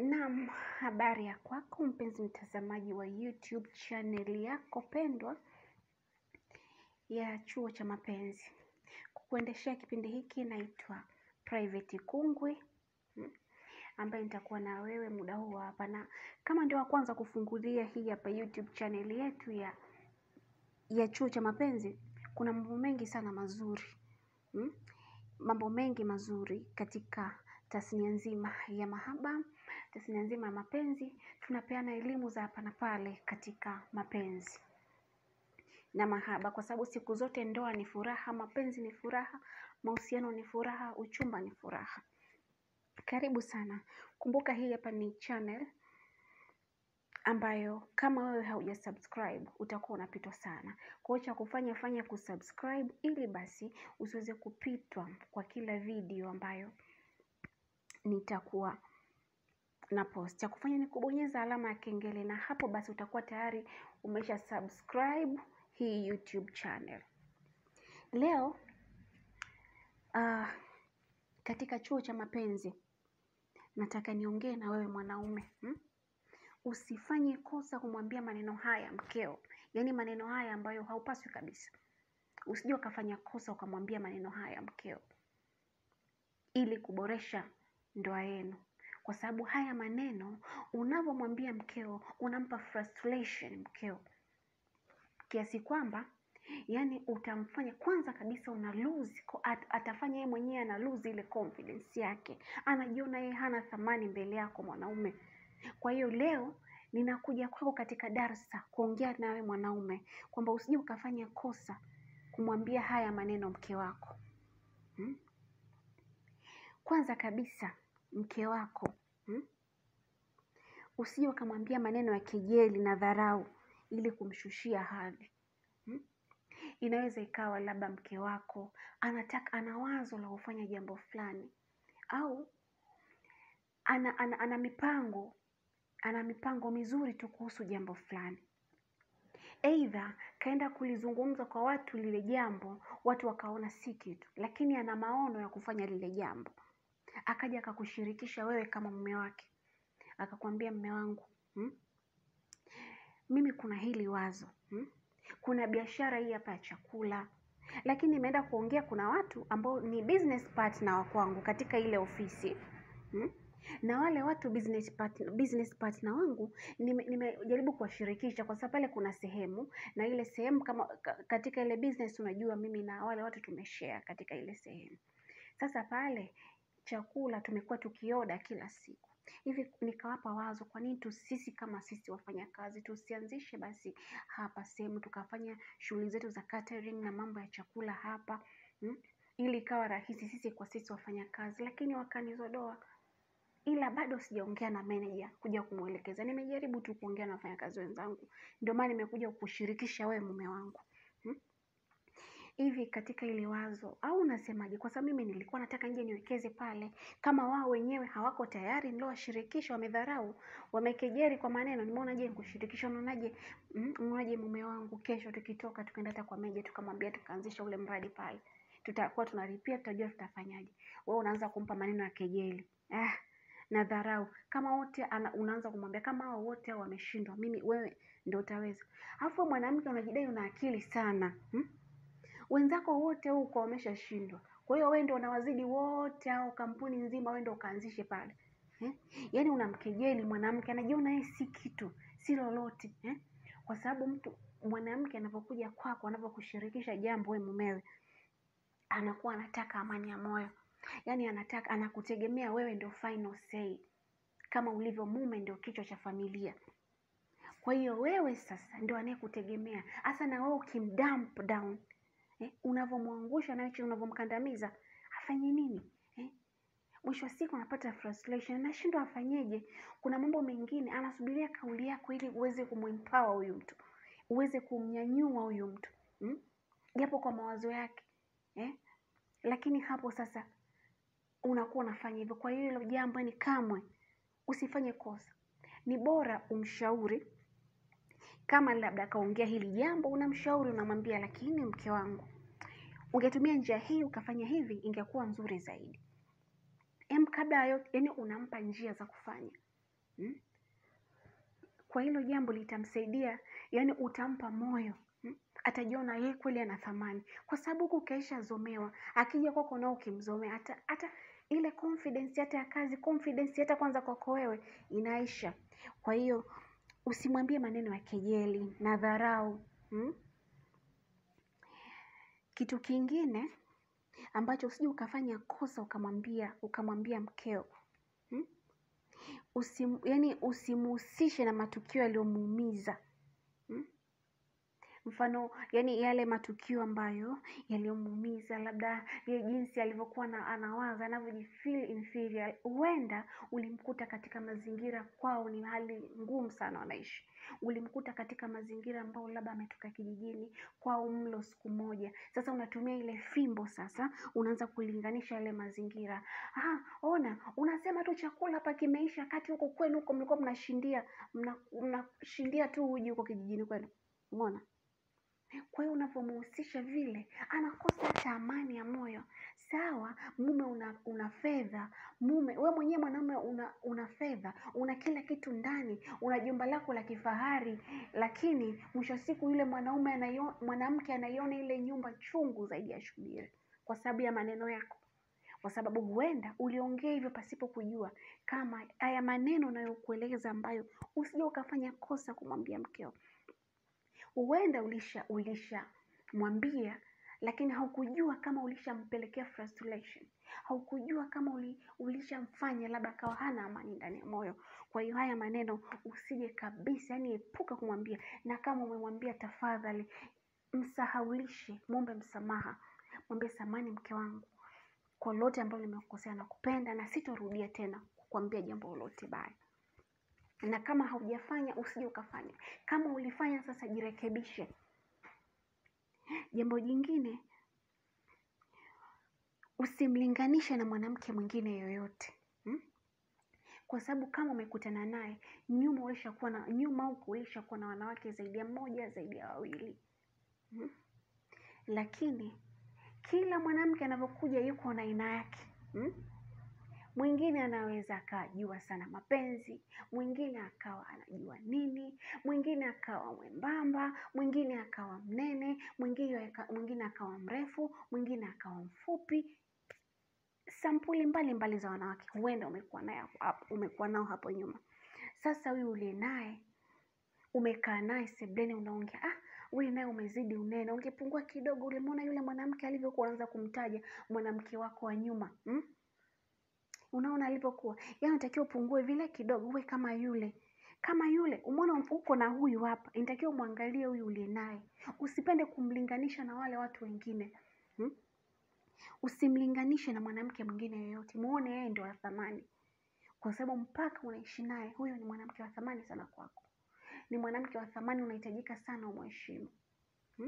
Naam, habari ya kwako mpenzi mtazamaji wa YouTube channel yako pendwa ya Chuo cha Mapenzi. Kukuendeshea kipindi hiki naitwa Private Kungwi mm, ambaye nitakuwa na wewe muda huu hapa, na kama ndio wa kwanza kufungulia hii hapa YouTube channel yetu ya ya Chuo cha Mapenzi, kuna mambo mengi sana mazuri mm, mambo mengi mazuri katika tasnia nzima ya mahaba, tasnia nzima ya mapenzi. Tunapeana elimu za hapa na pale katika mapenzi na mahaba, kwa sababu siku zote ndoa ni furaha, mapenzi ni furaha, mahusiano ni furaha, uchumba ni furaha. Karibu sana. Kumbuka hii hapa ni channel ambayo kama wewe hauja subscribe utakuwa unapitwa sana. Kwa hiyo cha kufanya fanya kusubscribe ili basi usiweze kupitwa kwa kila video ambayo nitakuwa na post. Cha kufanya ni kubonyeza alama ya kengele, na hapo basi utakuwa tayari umesha subscribe hii YouTube channel. Leo ah, katika chuo cha mapenzi nataka niongee na wewe mwanaume hmm? Usifanye kosa kumwambia maneno haya mkeo, yaani maneno haya ambayo haupaswi kabisa. Usije ukafanya kosa ukamwambia maneno haya mkeo ili kuboresha ndoa yenu, kwa sababu haya maneno unavyomwambia mkeo unampa frustration mkeo, kiasi kwamba yani utamfanya kwanza kabisa una lose ko- at, atafanya yeye mwenyewe ana lose ile confidence yake, anajiona yeye hana thamani mbele yako mwanaume. Kwa hiyo leo ninakuja kwako katika darsa kuongea nawe mwanaume kwamba usije ukafanya kosa kumwambia haya maneno mke wako hmm? Kwanza kabisa mke wako hmm? Usije ukamwambia maneno ya kejeli na dharau ili kumshushia hadhi hmm? Inaweza ikawa labda mke wako anataka ana wazo la kufanya jambo fulani au ana, ana, ana mipango ana mipango mizuri tu kuhusu jambo fulani, aidha kaenda kulizungumza kwa watu lile jambo, watu wakaona si kitu, lakini ana maono ya kufanya lile jambo, akaja akakushirikisha wewe kama mume wake, akakwambia mme wangu hmm? mimi kuna hili wazo hmm? kuna biashara hii hapa ya chakula, lakini nimeenda kuongea, kuna watu ambao ni business partner wa kwangu katika ile ofisi hmm? na wale watu business partner, business partner wangu nime- nimejaribu kuwashirikisha kwa sababu pale kuna sehemu na ile sehemu kama ka- katika ile business, unajua mimi na wale watu tumeshare katika ile sehemu. Sasa pale chakula tumekuwa tukioda kila siku hivi, nikawapa wazo, kwa nini tu sisi kama sisi wafanyakazi tusianzishe basi hapa sehemu tukafanya shughuli zetu za catering na mambo ya chakula hapa hmm? ili ikawa rahisi sisi kwa sisi wafanyakazi, lakini wakanizodoa ila bado sijaongea na manager kuja kumwelekeza. Nimejaribu tu kuongea na wafanyakazi wenzangu, ndio maana nimekuja kukushirikisha wewe mume wangu hmm? Hivi katika ile wazo au unasemaje? Kwa sababu mimi nilikuwa nataka nje niwekeze pale, kama wao wenyewe hawako tayari, niliowashirikisha wamedharau, wamekejeri kwa maneno, nimeona je nikushirikisha. Unaonaje? mm, unaonaje mume wangu, kesho tukitoka tukaenda hata kwa meja tukamwambia, tukaanzisha ule mradi pale, tutakuwa tunalipia, tutajua tutafanyaje. Wewe unaanza kumpa maneno ya kejeli ah, na dharau kama wote ana, unaanza kumwambia kama hao wote hao wameshindwa, mimi wewe ndio utaweza. Alafu wewe mwanamke unajidai una akili sana hmm? Wenzako wote huko wameshashindwa, kwa hiyo wewe ndio unawazidi wote hao, kampuni nzima wewe ndio ukaanzishe pale eh? Yaani unamkejeli mwanamke, anajiona yeye si kitu, si lolote eh? Kwa sababu mtu mwanamke anapokuja kwako, anapokushirikisha jambo wewe mumewe, anakuwa anataka amani ya moyo, yaani anataka anakutegemea wewe ndio final say, kama ulivyo mume ndio kichwa cha familia. Kwa hiyo wewe sasa ndio anayekutegemea hasa, na wewe ukimdump down eh, unavyomwangusha na hicho unavyomkandamiza, afanye nini eh? Mwisho wa siku anapata frustration, anashindwa afanyeje. Kuna mambo mengine anasubiria kauli yako ili uweze kumempower huyu mtu, uweze kumnyanyua huyu mtu hmm? japo kwa mawazo yake eh? Lakini hapo sasa unakuwa unafanya hivyo. Kwa hiyo hilo jambo ni kamwe usifanye kosa, ni bora umshauri kama labda akaongea hili jambo, unamshauri unamwambia, lakini mke wangu, ungetumia njia hii ukafanya hivi, ingekuwa nzuri zaidi. Em, kabla ya yote, yani unampa njia za kufanya mm? Kwa hilo jambo litamsaidia, yani utampa moyo mm? Atajiona yeye kweli ana thamani, kwa sababu huku ukaisha zomewa, akija kwako nao ukimzomea, hata hata ile confidence hata ya kazi, confidence hata kwanza kwako wewe inaisha. Kwa hiyo usimwambie maneno ya kejeli na dharau mm? Kitu kingine ambacho usije ukafanya kosa ukamwambia ukamwambia mkeo hmm? Usim, yani usimuhusishe na matukio yaliyomuumiza hmm? Mfano yani yale matukio ambayo yaliyomuumiza, labda ile jinsi alivyokuwa na anawaza anavyojifeel inferior, huenda ulimkuta katika mazingira kwao ni hali ngumu sana wanaishi ulimkuta katika mazingira ambayo labda ametoka kijijini kwao mlo siku moja. Sasa unatumia ile fimbo, sasa unaanza kulinganisha yale mazingira. Ah, ona unasema tu chakula hapa kimeisha, kati huko kwenu huko mlikuwa mnashindia mnashindia tu uji huko kijijini kwenu. Umeona? Kwa hiyo unavyomuhusisha vile, anakosa hata amani ya moyo. Sawa, mume una, una fedha mume, we mwenyewe mwanaume una, una fedha, una kila kitu ndani, una jumba lako la kifahari, lakini mwisho wa siku yule mwanaume anayo, mwanamke anaiona ile nyumba chungu zaidi ya shubiri, kwa sababu ya maneno yako, kwa sababu huenda uliongea hivyo pasipo kujua kama haya maneno unayokueleza ambayo usije ukafanya kosa kumwambia mkeo huenda ulisha ulishamwambia lakini haukujua kama ulishampelekea frustration, haukujua kama uli, ulishamfanya labda akawa hana amani ndani ya moyo. Kwa hiyo haya maneno usije kabisa, yani epuka kumwambia, na kama umemwambia, tafadhali msahaulishe, mwombe msamaha, mwambie samani, mke wangu, kwa lolote ambalo nimekukosea, nakupenda na sitorudia tena kukwambia jambo lolote baya na kama haujafanya usije ukafanya. Kama ulifanya sasa, jirekebishe. Jambo jingine, usimlinganishe na mwanamke mwingine yoyote hmm? Kwa sababu kama umekutana naye nyuma, ulishakuwa na nyuma huko, ulishakuwa na wanawake zaidi ya mmoja, zaidi ya wawili hmm? Lakini kila mwanamke anavyokuja yuko na aina yake hmm? Mwingine anaweza akajua sana mapenzi, mwingine akawa anajua nini, mwingine akawa mwembamba, mwingine akawa mnene, mwingine mwingine akawa mrefu, mwingine akawa mfupi. Sampuli mbalimbali mbali za wanawake huenda umekuwa naye hapo, umekuwa nao hapo nyuma. Sasa huyu uliye naye umekaa naye sebleni, unaongea ah, wewe naye umezidi unene, ungepungua kidogo. Ulimwona yule mwanamke alivyokuwa anaanza kumtaja mwanamke wako wa nyuma hmm? Unaona alivyokuwa, yaani unatakiwa upungue vile kidogo, uwe kama yule kama yule. Umeona uko na huyu hapa, inatakiwa umwangalie huyu uliye naye, usipende kumlinganisha na wale watu wengine hmm? Usimlinganishe na mwanamke mwingine yoyote, muone yeye ndio wa thamani, kwa sababu mpaka unaishi naye, huyo ni mwanamke wa thamani sana kwako, ni mwanamke wa thamani, unahitajika sana umheshimu hmm?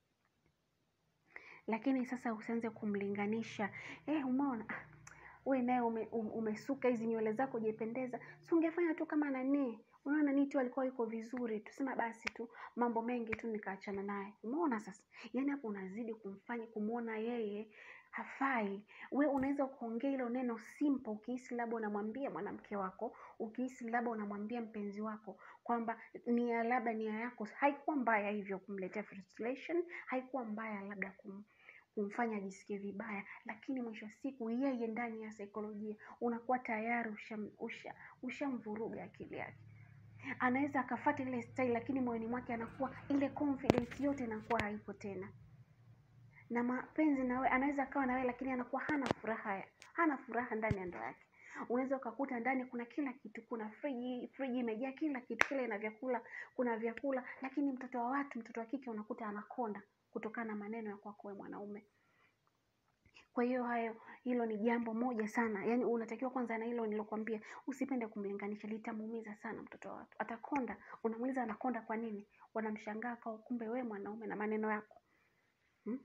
Lakini sasa usianze kumlinganisha eh, umeona we naye ume, umesuka hizi nywele zako hujapendeza, si ungefanya tu kama nani? Unaona nani tu alikuwa yuko vizuri, tusema basi tu mambo mengi tu nikaachana naye. Umeona sasa, yaani hapo unazidi kumfanya kumwona yeye hafai. We unaweza kuongea hilo neno simple, ukihisi labda unamwambia mwanamke wako, ukihisi labda unamwambia mpenzi wako kwamba nia labda nia yako haikuwa mbaya hivyo kumletea frustration, haikuwa mbaya labda kum kumfanya ajisikie vibaya, lakini mwisho wa siku yeye ndani ya saikolojia unakuwa tayari ushamvuruga usha, usha akili yake. Anaweza akafuata ile style, lakini moyoni mwake anakuwa ile confidence yote inakuwa haipo tena, na mapenzi nawe anaweza akawa nawe, lakini anakuwa hana furaha, hana furaha ndani ya ndoa yake. Unaweza ukakuta ndani kuna kila kitu, kuna friji, friji imejaa kila kitu, kile ina vyakula, kuna vyakula, lakini mtoto wa watu, mtoto wa kike unakuta anakonda kutokana na maneno ya kwako wewe mwanaume. Kwa hiyo hayo, hilo ni jambo moja sana, yaani unatakiwa kwanza, na hilo nilokuambia, usipende kumlinganisha, litamuumiza sana mtoto wa watu, atakonda. Unamuuliza anakonda kwa nini? Wanamshangaa kwa kumbe wewe mwanaume na maneno yako hmm?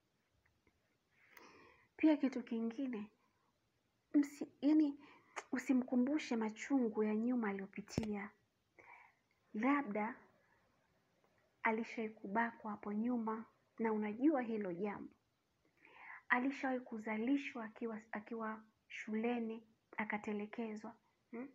Pia kitu kingine msi, yani usimkumbushe machungu ya nyuma aliyopitia, labda alishawahi kubakwa hapo nyuma na unajua hilo jambo. Alishawahi kuzalishwa akiwa akiwa shuleni akatelekezwa hmm?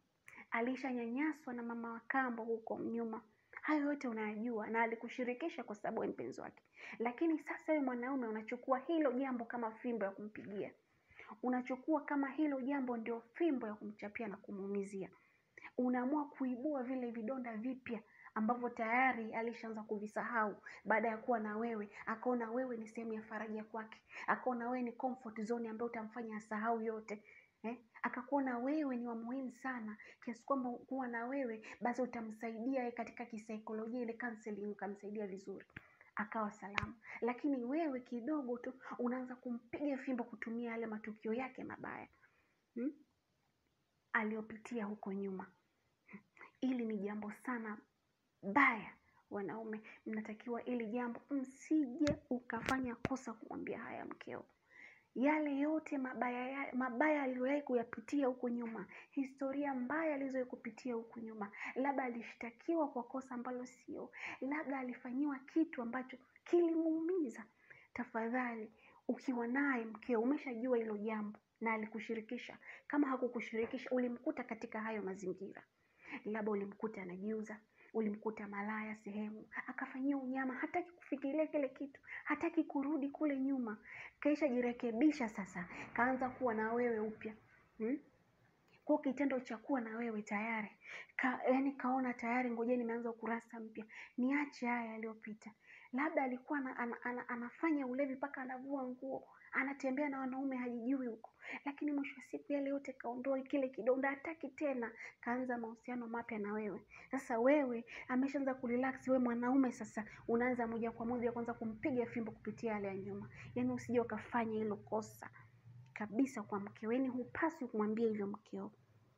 alishanyanyaswa na mama wa kambo huko nyuma. Hayo yote unayajua na alikushirikisha kwa sababu ya mpenzi wake, lakini sasa wewe mwanaume unachukua hilo jambo kama fimbo ya kumpigia, unachukua kama hilo jambo ndio fimbo ya kumchapia na kumuumizia. Unaamua kuibua vile vidonda vipya ambavyo tayari alishaanza kuvisahau baada ya kuwa na wewe, akaona wewe ni sehemu ya faraja kwake, akaona wewe ni comfort zone ambayo utamfanya asahau yote eh? Akakuona wewe ni wa muhimu sana kiasi kwamba kuwa na wewe basi utamsaidia yeye katika kisaikolojia, ile counseling ukamsaidia vizuri akawa salama. Lakini wewe kidogo tu unaanza kumpiga fimbo kutumia yale matukio yake mabaya hmm? aliyopitia huko nyuma. Hili ni jambo sana baya. Wanaume mnatakiwa ili jambo, msije ukafanya kosa kumwambia haya mkeo, yale yote mabaya ya, mabaya aliyowahi kuyapitia huko nyuma, historia mbaya alizowahi kupitia huko nyuma, labda alishtakiwa kwa kosa ambalo sio, labda alifanyiwa kitu ambacho kilimuumiza. Tafadhali, ukiwa naye mkeo, umeshajua hilo jambo na alikushirikisha. Kama hakukushirikisha, ulimkuta katika hayo mazingira, labda ulimkuta anajiuza ulimkuta malaya sehemu akafanyia unyama, hataki kufikiria kile kitu, hataki kurudi kule nyuma, kaisha jirekebisha sasa, kaanza kuwa na wewe upya hmm? Kwa kitendo cha kuwa na wewe tayari ka, yani kaona tayari, ngoja nimeanza ukurasa mpya, niache haya yaliyopita. Labda alikuwa ana, ana, ana, anafanya ulevi mpaka anavua nguo anatembea na wanaume hajijui huko, lakini mwisho wa siku yale yote kaondoa kile kidonda, hataki tena, kaanza mahusiano mapya na wewe. Sasa wewe ameshaanza kurelax, wewe mwanaume sasa unaanza moja kwa moja kwanza kumpiga fimbo kupitia yale ya nyuma. Yani usije ukafanya hilo kosa kabisa kwa mkeo, yani hupaswi kumwambia hivyo mkeo.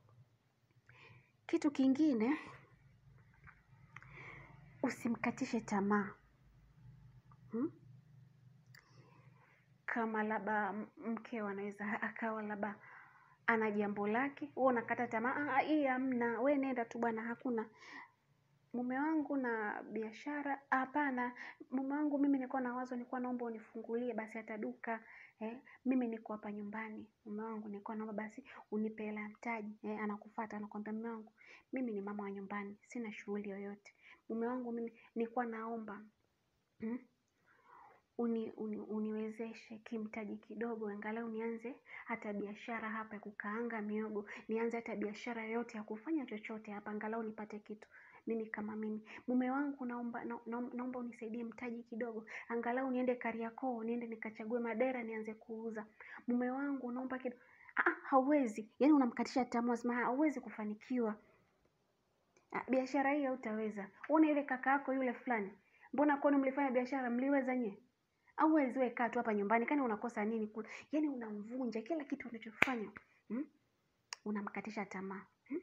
Kitu kingine, usimkatishe tamaa hmm? Kama labda mkeo anaweza akawa labda ana jambo lake, wewe unakata tamaa, hii hamna, we nenda tu bwana, hakuna mume wangu na biashara. Hapana, mume wangu mimi nilikuwa na wazo, nilikuwa naomba unifungulie basi hata duka eh, mimi niko hapa nyumbani, mume wangu nilikuwa naomba basi unipe hela ya mtaji eh, anakufuata anakwambia, mume wangu mimi ni mama wa nyumbani, sina shughuli yoyote. Mume wangu mimi nilikuwa naomba hmm? uni, uni, uniwezeshe kimtaji kidogo, angalau nianze hata biashara hapa ya kukaanga miogo, nianze hata biashara yoyote ya kufanya chochote hapa, angalau nipate kitu mimi kama mimi. Mume wangu naomba, na, na, naomba unisaidie mtaji kidogo, angalau niende Kariakoo, niende nikachague madera nianze kuuza. Mume wangu naomba kidogo. Ah, hauwezi. Yani unamkatisha tamaa, sema hauwezi kufanikiwa biashara hii, hautaweza. Una ile kaka yako yule fulani, mbona kwani mlifanya biashara mliweza nyie? Hauwezi wewe, kaa tu hapa nyumbani, kani unakosa nini kule? Yani unamvunja kila kitu unachofanya hmm? Unamkatisha tamaa hmm?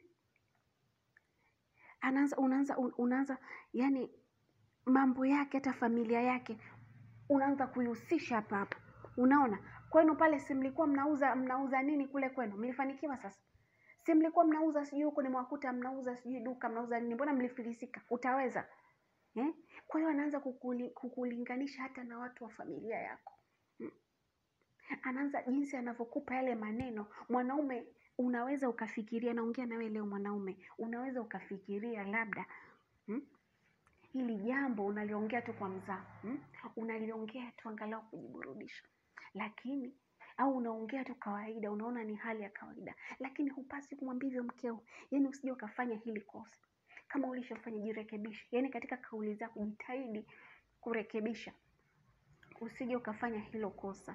Anaanza unaanza unaanza yani mambo yake hata familia yake unaanza kuihusisha hapa hapa. Unaona kwenu pale, si mlikuwa mnauza mnauza nini kule kwenu? Mlifanikiwa sasa? Si mlikuwa mnauza sijui huko nimewakuta mnauza sijui duka mnauza nini, mbona mlifilisika? Utaweza eh? Kwa hiyo anaanza kukuli, kukulinganisha hata na watu wa familia yako hmm. Anaanza jinsi anavyokupa yale maneno. Mwanaume unaweza ukafikiria, naongea na wewe leo mwanaume, unaweza ukafikiria labda hmm? Hili jambo unaliongea tu kwa mzaa hmm? Unaliongea tu angalau kujiburudisha, lakini au unaongea tu kawaida, unaona ni hali ya kawaida, lakini hupasi kumwambia hivyo mkeo. Yani usije ukafanya hili kosa. Kama ulishofanya jirekebishe, yani katika kauli zako jitahidi kurekebisha, usije ukafanya hilo kosa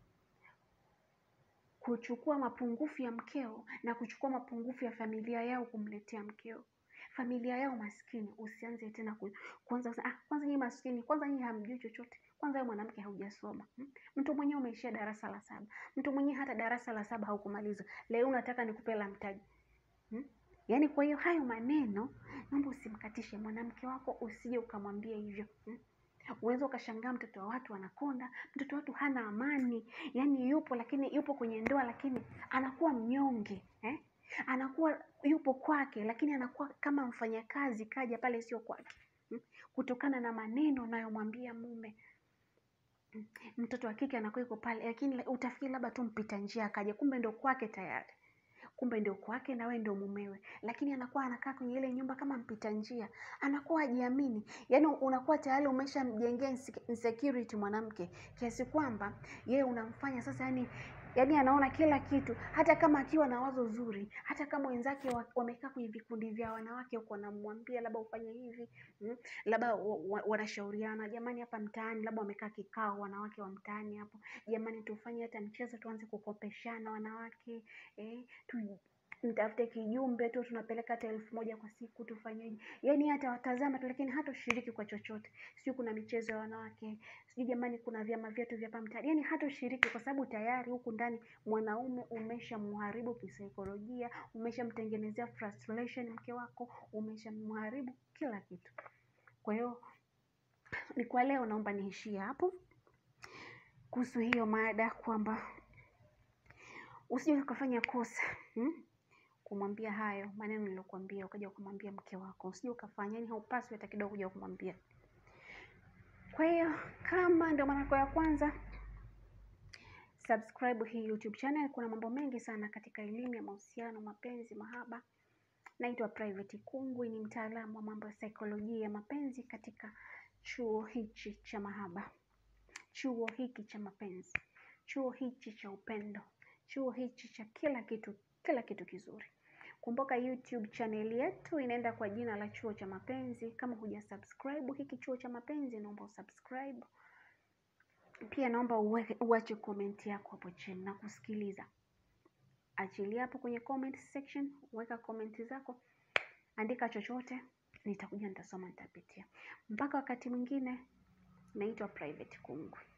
kuchukua mapungufu ya mkeo na kuchukua mapungufu ya familia yao kumletea mkeo. Familia yao maskini, usianze tena ku, kwanza ah, kwanza nyinyi maskini, kwanza nyinyi hamjui chochote, kwanza wewe mwanamke haujasoma hmm? Mtu mwenyewe umeishia darasa la saba, mtu mwenyewe hata darasa la saba haukumaliza, leo unataka nikupe la mtaji hmm? Yaani, kwa hiyo hayo maneno naomba usimkatishe mwanamke wako, usije ukamwambia hivyo hmm? Unaweza ukashangaa mtoto wa watu anakonda, mtoto wa watu hana amani, yaani yupo lakini yupo kwenye ndoa lakini anakuwa mnyonge eh? Anakuwa yupo kwake lakini anakuwa kama mfanyakazi kaja pale sio kwake hmm? Kutokana na maneno unayomwambia mume hmm? Mtoto wa kike anakuwa yuko pale lakini utafikiri labda tu mpita njia akaja, kumbe ndo kwake tayari. kumbe ndio kwake na wewe ndio mumewe, lakini anakuwa anakaa kwenye ile nyumba kama mpita njia, anakuwa hajiamini. Yaani unakuwa tayari umeshamjengea inse- insecurity mwanamke kiasi kwamba yeye unamfanya sasa, yani yaani anaona kila kitu, hata kama akiwa na wazo zuri, hata kama wenzake wa- wamekaa kwenye vikundi vya wanawake huko, wanamwambia labda ufanye hivi mm, labda wa- wa- wanashauriana, jamani, hapa mtaani, labda wamekaa kikao wanawake wa mtaani hapo, jamani, tufanye hata mchezo, tuanze kukopeshana wanawake eh, tu mtafute kijumbe tu tunapeleka hata elfu moja kwa siku tufanyeje yaani hata watazama tu lakini hata ushiriki kwa chochote sijui kuna michezo ya wanawake sijui jamani kuna vyama vyetu vya pamtani yaani hata ushiriki kwa sababu tayari huku ndani mwanaume umeshamharibu kisaikolojia umeshamtengenezea frustration mke wako umeshamharibu kila kitu kwa hiyo ni kwa leo naomba niishie hapo kuhusu hiyo mada kwamba usije ukafanya kosa hmm? kumwambia hayo maneno niliyokuambia ukaja kumwambia mke wako usije ukafanya yani haupaswi hata kidogo kuja kumwambia kwa hiyo kama ndio mara yako ya kwanza subscribe hii youtube channel kuna mambo mengi sana katika elimu ya mahusiano mapenzi mahaba naitwa private kungwi ni mtaalamu wa mambo ya saikolojia ya mapenzi katika chuo hichi cha mahaba chuo hiki cha mapenzi chuo hichi cha upendo chuo hichi cha kila kitu kila kitu kizuri kumbuka youtube channel yetu inaenda kwa jina la chuo cha mapenzi kama huja subscribe hiki chuo cha mapenzi naomba usubscribe pia naomba uweke- uache comment yako hapo chini na kusikiliza achilia hapo kwenye comment section weka comment zako andika chochote nitakuja nitasoma nitapitia mpaka wakati mwingine naitwa private kungwi